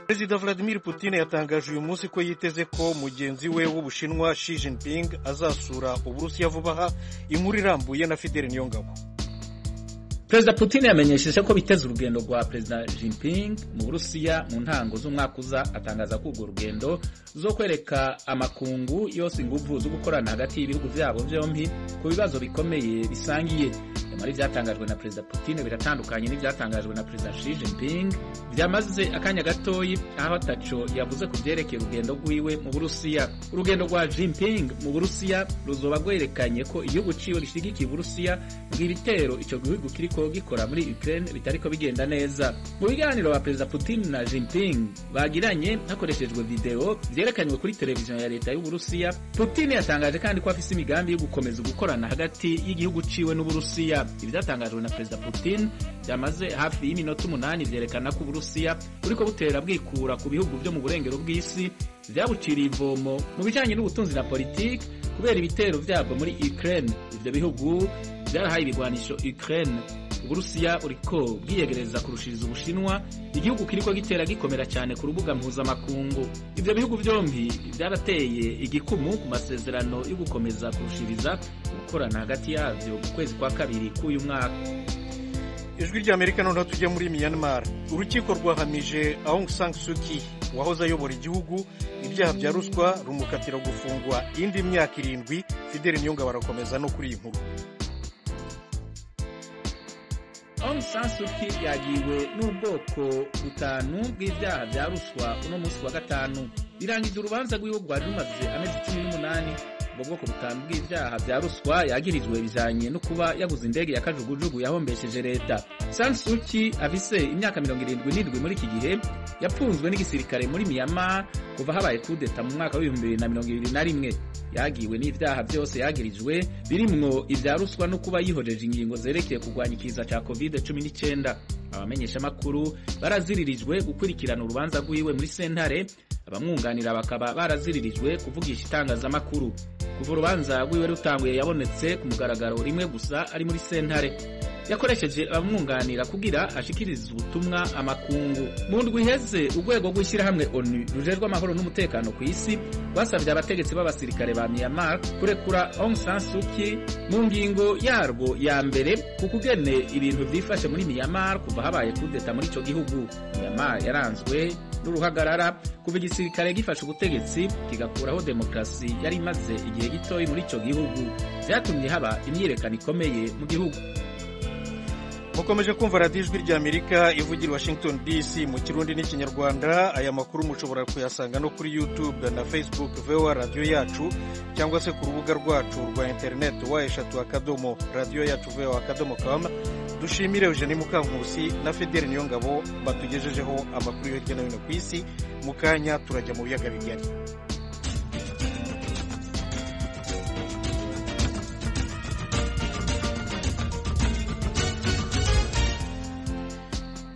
perezida vladimir Putin yatangaje uyu munsi ko yiteze ko mugenzi we w'ubushinwa Xi Jinping azasura uburusiya vuba aha inkuru irambuye na fideli niyongabo perezida Putin yamenyesheje ko biteze urugendo rwa perezida Jinping mu burusiya mu ntango z'umwaka uza atangaza ko urwo rugendo zo kwereka amakungu yose ingufu zo gukorana hagati y'ibihugu byabo byombi ku bibazo bikomeye bisangiye nyamara ibyatangajwe na perezida Putin biratandukanye n'ibyatangajwe na perezida Xi Jinping byamaze akanya gatoyi aho ataco yavuze ku byerekeye urugendo rwiwe mu burusiya urugendo rwa Jinping mu burusiya ruzoba rwerekanye ko igihugu ciwe gishyigikiye uburusiya bw'ibitero ico gihugu kiriko ko gikora muri Ukraine bitariko bigenda neza mu biganiro ba perezida Putin na Jinping bagiranye hakoreshejwe video vyerekanywe kuri televiziyo ya leta y'Uburusiya Putin yatangaje kandi ko afise imigambi yo gukomeza gukorana hagati y'igihugu ciwe n'Uburusiya ivyatangajwe na perezida Putin byamaze hafi y'iminota umunani vyerekana ko Uburusiya buriko butera bwikura ku bihugu vyo mu burengero bw'isi vyabuciriye ivomo mu bijanye n'ubutunzi na politiki kubera ibitero vyabwo muri Ukraine ivyo bihugu byarahaye ibigwanisho Ukraine uburusiya buriko bwiyegereza kurushiriza ubushinwa igihugu kiriko gitera gikomera cyane ku rubuga mpuzamakungu ivyo bihugu vyombi vyarateye igikumu ku masezerano yo gukomeza kurushiriza gukorana hagati yavyo mu kwezi kwa kabiri k'uyu mwaka ijwi ry'amerika noneho tujya muri myanmar urukiko rwahamije aung san suu kyi wahoze ayobora igihugu ibyaha bya ruswa rumukatira gufungwa indi myaka irindwi fideli niyonga barakomeza no kuri iyi nkuru Aung San Suu Kyi yagiwe n'ubwoko butanu bw'ibyaha bya ruswa uno munsi wa gatanu birangiza urubanza rw'iwe rwari rumaze amezi cumi n'umunani ubwo bwoko butanu bw'ibyaha bya ruswa yagirijwe bijanye no kuba yaguze indege ya kajugujugu yahombesheje leta San Suu Kyi afise imyaka mirongo irindwi n'indwi muri iki gihe yapfunzwe n'igisirikare muri Myanmar kuva habaye kudeta mu mwaka w'ibihumbi bibiri na mirongo ibiri na rimwe yagiwe n'ibyaha byose yagirijwe birimwo ibya ruswa no kuba yihojeje ingingo zerekeye kurwanya ikiza cya covid cumi n'icyenda abamenyeshamakuru baraziririjwe gukurikirana urubanza rw'iwe muri sentare abamwunganira bakaba baraziririjwe kuvugisha itangazamakuru kuva urubanza rw'iwe rutanguye yabonetse ku mugaragaro rimwe gusa ari muri sentare yakoresheje abamwunganira kugira ashikirize ubutumwa amakungu mu ndwi iheze urwego rw'ishyirahamwe onu rujejwe amahoro n'umutekano ku isi rwasabye abategetsi b'abasirikare ba myanmar kurekura aung san suu kyi mu ngingo yarwo ya mbere ku kugene ibintu byifashe muri myanmar kuva habaye kudeta muri icyo gihugu myanmar yaranzwe n'uruhagarara kuva igisirikare gifashe ubutegetsi kigakuraho demokarasi yari imaze igihe gitoyi muri icyo gihugu byatumye haba imyiyerekano ikomeye mu gihugu mukomeje kumva radiyo ijwi ry'amerika ivugira washington dc mu kirundi n'ikinyarwanda aya makuru mushobora kuyasanga no kuri youtube na facebook voa radiyo yacu cyangwa se ku rubuga rwacu rwa interineti wa eshatu akadomo radiyo yacu voa akadomo kamu dushimire eugene mukankusi na fideli niyongabo batugejejeho amakuru yo hirya no hino ku isi mu kanya turajya mu biyaga bigari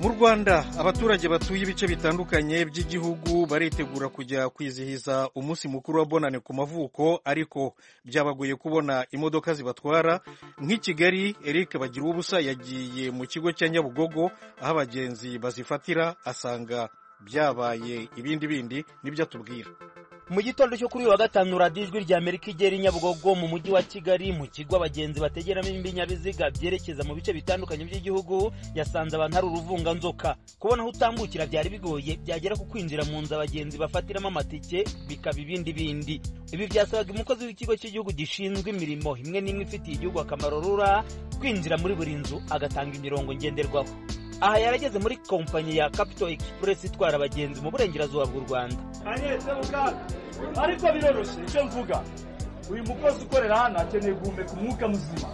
mu rwanda abaturage batuye ibice bitandukanye by'igihugu baritegura kujya kwizihiza umunsi mukuru wa bonane ku mavuko ariko byabagoye kubona imodoka zibatwara nk'i kigali eric bagira ubusa yagiye mu kigo cya nyabugogo aho abagenzi bazifatira asanga byabaye ibindi bindi nibyo atubwira mu gitondo cyo kuri uyu wa gatanu radiyo ijwi rya amerika igera inyabugogo mu mujyi wa kigali mu kigo abagenzi bategeramo ibinyabiziga byerekeza mu bice bitandukanye by'igihugu yasanze abantu hari uruvunganzoka kubona aho utambukira byari bigoye byagera ku kwinjira mu nzu abagenzi bafatiramo amatike bikaba ibindi bindi ibi byasabaga umukozi w'ikigo cy'igihugu gishinzwe imirimo imwe n'imwe ifitiye igihugu akamaro rura kwinjira muri buri nzu agatanga imirongo ngenderwaho aha yarageze muri kompanyi ya capito express itwara abagenzi mu burengerazuba bw'u rwanda ariko biroroshye icyo mvuga uyu mukozi ukorera hano akeneye guhumeka umwuka muzima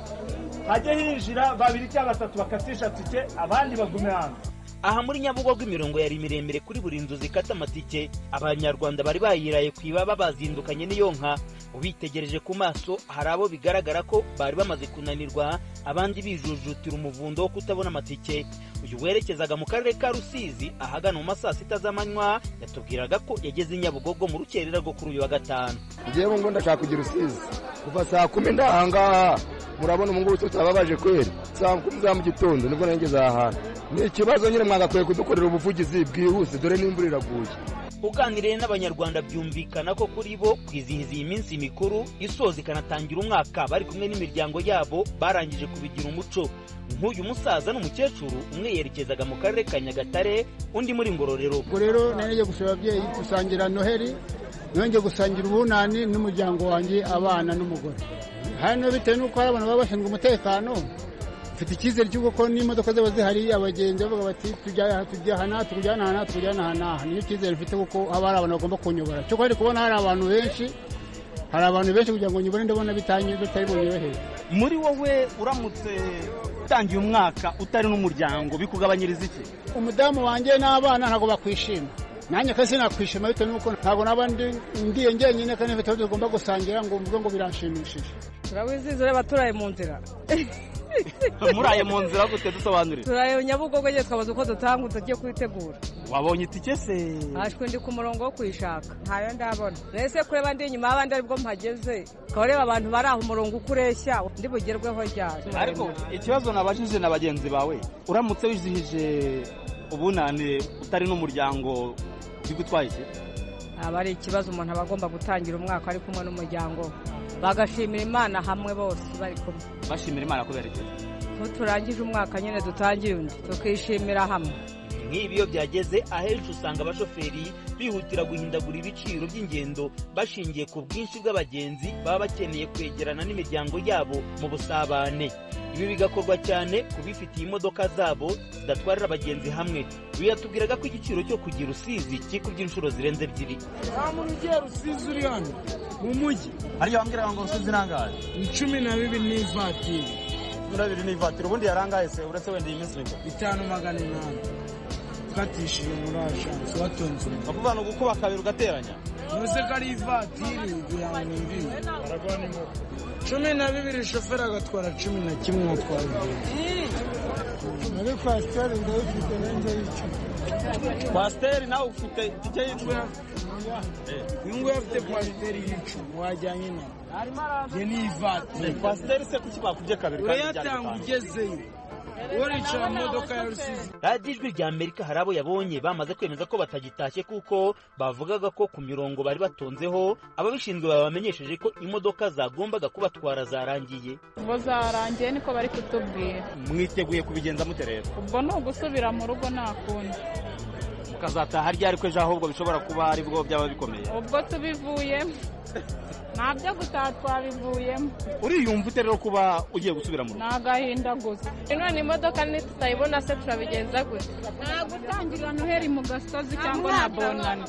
hajye hinjira babiri cyangwa batatu bakatisha tike abandi bagume hanze aha muri nyabugogo imirongo yari miremire kuri buri nzu zikata amatike abanyarwanda bari bayiraye ku ibaba bazindukanye n'iyo nka ubitegereje ku maso hari abo bigaragara ko bari bamaze kunanirwa abandi bijujutira umuvundo wo kutabona amatike uyu werekezaga mu karere ka rusizi ahagana mu ma saa sita z'amanywa yatubwiraga ko yageze i nyabugogo mu rukerera rwo kuri uyu wa gatanu ngewe ngo ndashaka kugira usizi kuva saa kumi ndahangaha murabona ubu ngubu tutababaje kweri saa kumi za mu gitondo nibwo nageze aha hantu ni ikibazo nyine mwagakwiye kudukorera ubuvugizi bwihuse dore n'imvura iraguye uganiriye n'abanyarwanda byumvikana ko kuri bo kwizihiza iyi minsi mikuru isoza ikanatangira umwaka bari kumwe n'imiryango yabo barangije kubigira umuco nk'uyu musaza n'umukecuru umwe yerekezaga mu karere ka nyagatare undi muri ngororero ubwo rero nanjye gusaba ababyeyi gusangira noheli nongeye gusangira ubunani n'umuryango wanjye abana n'umugore hano bitewe n'uko hari abantu baba bashinzwe umutekano mfite icyizere cy'uko n'imodoka ziba zihari abagenzi bavuga bati tujya aha tujya aha n'aha tukujyana aha n'aha tukujyana aha n'aha niyo cyizere mfite kuko haba hari abantu bagomba kunyobora cyo kandi kubona hari abantu benshi hari abantu benshi kugira ngo nyobore ndabona bitanye bitari bunyoroheye muri wowe uramutse utangiye umwaka utari n'umuryango bikugabanyiriza iki umudamu wanjye n'abana ntabwo bakwishima nanjye kandi sinakwishima bitewe n'uko ntabwo naba ndiye njyenyine kandi mfite aho tugomba gusangira ngo mvuge ngo biranshimishije turawizihiza ureba turaye mu nzira muraye mu nzira gutwe dusobanurira turaye nyabugogo nyine twabuze uko dutangutse tugiye kubitegura wabonye itike se hashwe ndi ku murongo wo kuyishaka ntayo ndabona mbese kureba ndi inyuma y'abandi aribwo mpageze ukaba ureba abantu bari aho umurongo uko ureshya ndi bugerweho ryari ariko ikibazo nabajije na bagenzi bawe uramutse wizihije ubunane utari n'umuryango bigutwaye iki aba ari ikibazo umuntu aba agomba gutangira umwaka ari kumwe n'umuryango we bagashimira imana hamwe bose bari kumwe bashimira imana kubera iki turangije umwaka nyine dutangiye undi tukishimira hamwe nk'ibi iyo byageze ahenshi usanga abashoferi bihutira guhindagura ibiciro by'ingendo bashingiye ku bwinshi bw'abagenzi baba bakeneye kwegerana n'imiryango yabo mu busabane ibi bigakorwa cyane ku bifitiye imodoka zabo zidatwarira abagenzi hamwe uyu yatubwiraga ko igiciro cyo kugira usizi kikubye inshuro zirenze ebyiri nta muntu ugiye rusizi uri hano mu mujyi ariyo wambwiraga ngo rusizi irangaye ni cumi na bibiri n'ivatiri cumi na bibiri n'ivatiri ubundi yarangaye se uretse wenda iyi minsi mikuru bitanu magana inani ukatishije muri ashansi watonze umutwe bakuvuga ngo gukuba kabiri ugateranya ntuze ko ari ivatiri kugira ngo yumvire cumi na bibiri shoferi agatwara cumi na kimwe atwara muri kwasiteri ndayifite nanjye y'icumi kwasiteri nawe ufite itike y'icumi uyunguyu afite kwasiteri y'icumi wajyanye nawe ye ni ivatiri kwasiteri se kuki bakubye kabiri urayatanga ugezeyo waricara mu modoka ya rusizi radiyo ijwi rya amerika hari abo yabonye bamaze kwemeza ko batagitashye kuko bavugaga ko ku mirongo bari batonzeho ababishinzwe babamenyesheje ko imodoka zagombaga kubatwara zarangiye bo zarangiye niko bari kutubwira mwiteguye kubigenza mute rero ubwo ni ugusubira mu rugo nta kundi mukazataha ryari ko ejo ahubwo bishobora kuba ari bwo byaba bikomeye ubwo tubivuyemo nta byo gutaha twabivuyemo uriyumva ute rero kuba ugiye gusubira mu rugo ni agahinda gusa none imodoka nitutayibona se turabigenza gute nta gutangirira noheri mu gasozi cyangwa na bonani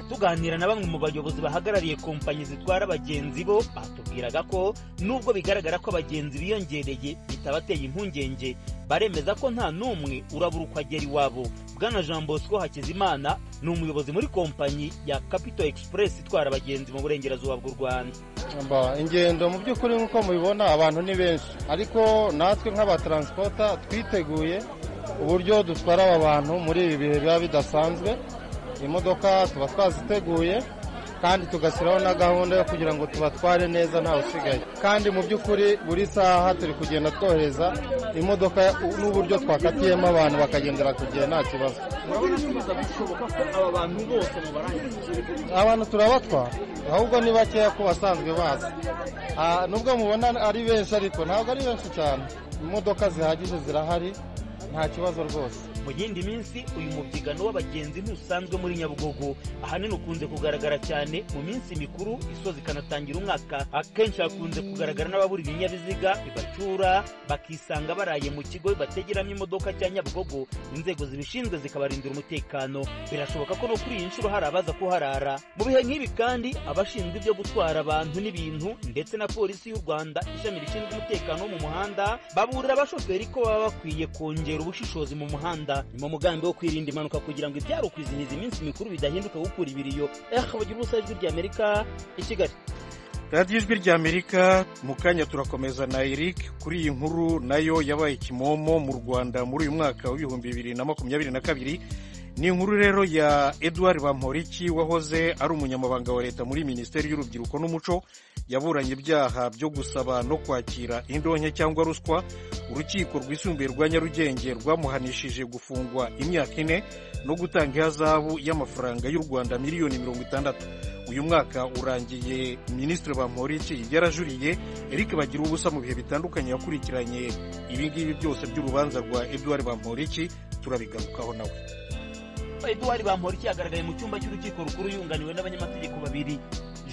tuganira na bamwe mu bayobozi bahagarariye kompanyi zitwara abagenzi bo batubwiraga ko nubwo bigaragara ko abagenzi biyongereye bitabateye impungenge baremeza ko nta n'umwe urabura uko agera iwabo bwana jean bosco hakizimana ni umuyobozi muri kompanyi ya capital express itwara abagenzi mu burengerazuba bw'u rwanda ingendo mu by'ukuri nk'uko mubibona abantu ni benshi ariko natwe nk'abataransipota twiteguye uburyo dutwara aba bantu muri ibi bihe biba bidasanzwe imodoka tuba twaziteguye kandi tugashyiraho na gahunda yo kugira ngo tubatware neza ntawe usigaye kandi mu by'ukuri buri saha turi kugenda twohereza imodoka n'uburyo twakatiyemo abantu bakagendera ku gihe nta kibazo abantu turabatwara ahubwo ni bakeya ku basanzwe bazi nubwo mubona ari benshi ariko ntabwo ari benshi cyane imodoka zihagije zirahari nta kibazo rwose mu yindi minsi uyu mubyigano w'abagenzi ntusanzwe muri nyabugogo ahanini ukunze kugaragara cyane mu minsi mikuru isoza ikanatangira umwaka akenshi hakunze kugaragara n'ababura ibinyabiziga bibacyura bakisanga baraye mu kigo bategeramo imodoka cya nyabugogo inzego zibishinzwe zikabarindira umutekano birashoboka ko no kuri iyi nshuro hari abaza kuharara mu bihe nk'ibi kandi abashinzwe ibyo gutwara abantu n'ibintu ndetse na polisi y'u rwanda ishami rishinzwe umutekano wo mu muhanda baburira abashoferi ko baba bakwiye kongera ubushishozi mu muhanda ni mu mugambi wo kwirinda impanuka kugira ngo ibyari ukwizihiza iminsi mikuru bidahinduka gukura ibiriyo eh bagira ubusa ijwi ry'amerika i kigali radiyo ijwi ry'amerika mu kanya turakomeza na eric kuri iyi nkuru nayo yabaye kimomo mu rwanda muri uyu mwaka w'ibihumbi bibiri na makumyabiri na kabiri ni inkuru rero ya edouard bamporiki wahoze ari umunyamabanga wa leta muri minisiteri y'urubyiruko n'umuco yaburanye ibyaha byo gusaba no kwakira indonke cyangwa ruswa urukiko rwisumbuye rwa nyarugenge rwamuhanishije gufungwa imyaka ine no gutanga ihazabu y'amafaranga y'u rwanda miliyoni mirongo itandatu uyu mwaka urangiye minisitiri bamporiki yarajuriye eric bagira ubusa mu bihe bitandukanye yakurikiranye ibi ngibi byose by'urubanza rwa edouard bamporiki turabigarukaho nawe eduwari bamporiki yagaragaye mu cyumba cy'urukiko rukuru yunganiwe n'abanyamategeko babiri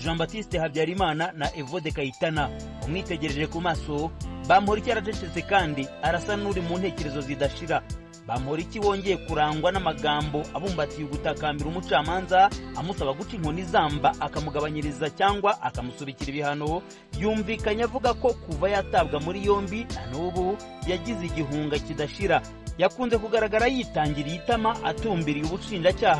jean batiste habyarimana na evode kayitana umwitegereje ku maso bamporiki yaracecetse kandi arasa n'uri mu ntekerezo zidashira bamporiki wongeye kurangwa n'amagambo abumbatiye ugutakambira umucamanza amusaba guca inkoni izamba akamugabanyiriza cyangwa akamusubikira ibihano yumvikanye avuga ko kuva yatabwa muri yombi na n'ubu yagize igihunga kidashira yakunze kugaragara yitangiriye itama atumbiriye ubushinjacyaha